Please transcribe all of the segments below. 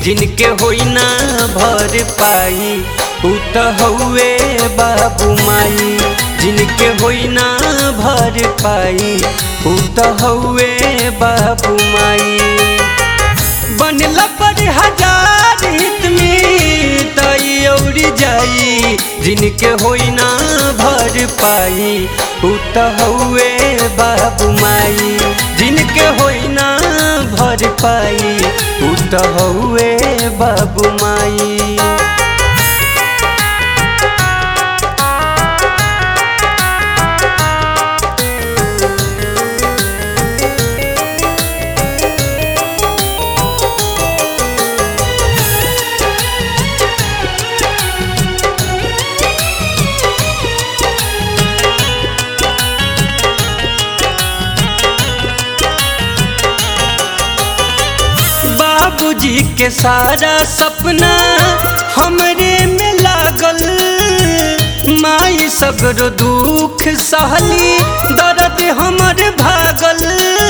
जिनके होई ना भर पाई उ त हउए बाबू माई जिनके होई ना भर पाई उ त हउए बाबू माई बनला पर हजार हित में तई औरी जाई जिनके होई ना भर पाई उ त हउए बाबू माई जिनके होई ना भर पाई उ त हउए बाबू माई बाबूजी के सारा सपना हमरे में लागल माई सगरो दुख सहली दर्द हमर भागल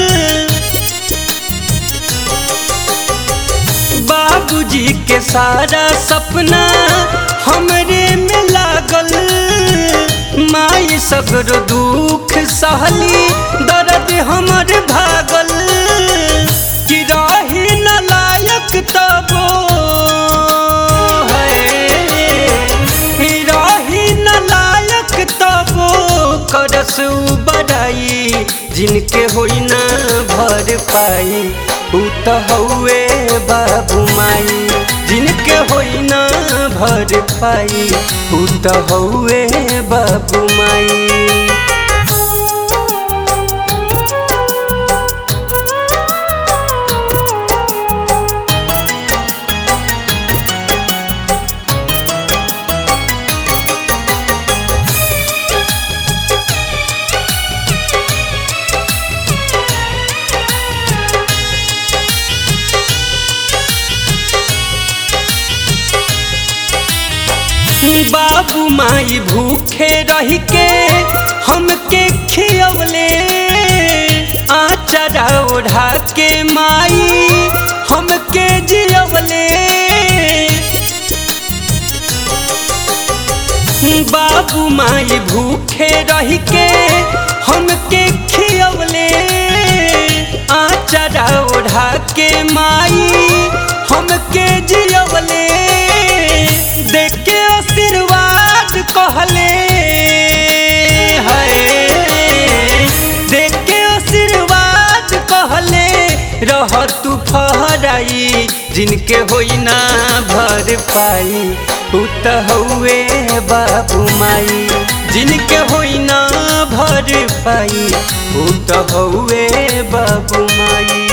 बाबूजी के सारा सपना हमरे में लागल माई सगरो दुख सहली दर्द हमर भागल कि रही न लायक तबो है रही न लायक तबो करस बड़ाई जिनके होई ना भर पाई उ त हउए बाबू माई जिनके होई ना भर पाई उ त हउए बाबू माई बाबू माई भूखे रह के हमके खियवले आचरा ओढ़ा के माई हमके जियवले बाबू माई भूखे रह के हमके खियवले आचरा ओढ़ा के माई हमके जियवले देख के आशीर्वाद कहले है देख के आशीर्वाद कहले रह तू फहराई जिनके होई ना भर पाई उ त हउए बाबू माई जिनके होई ना भर पाई उ त हउए बाबू माई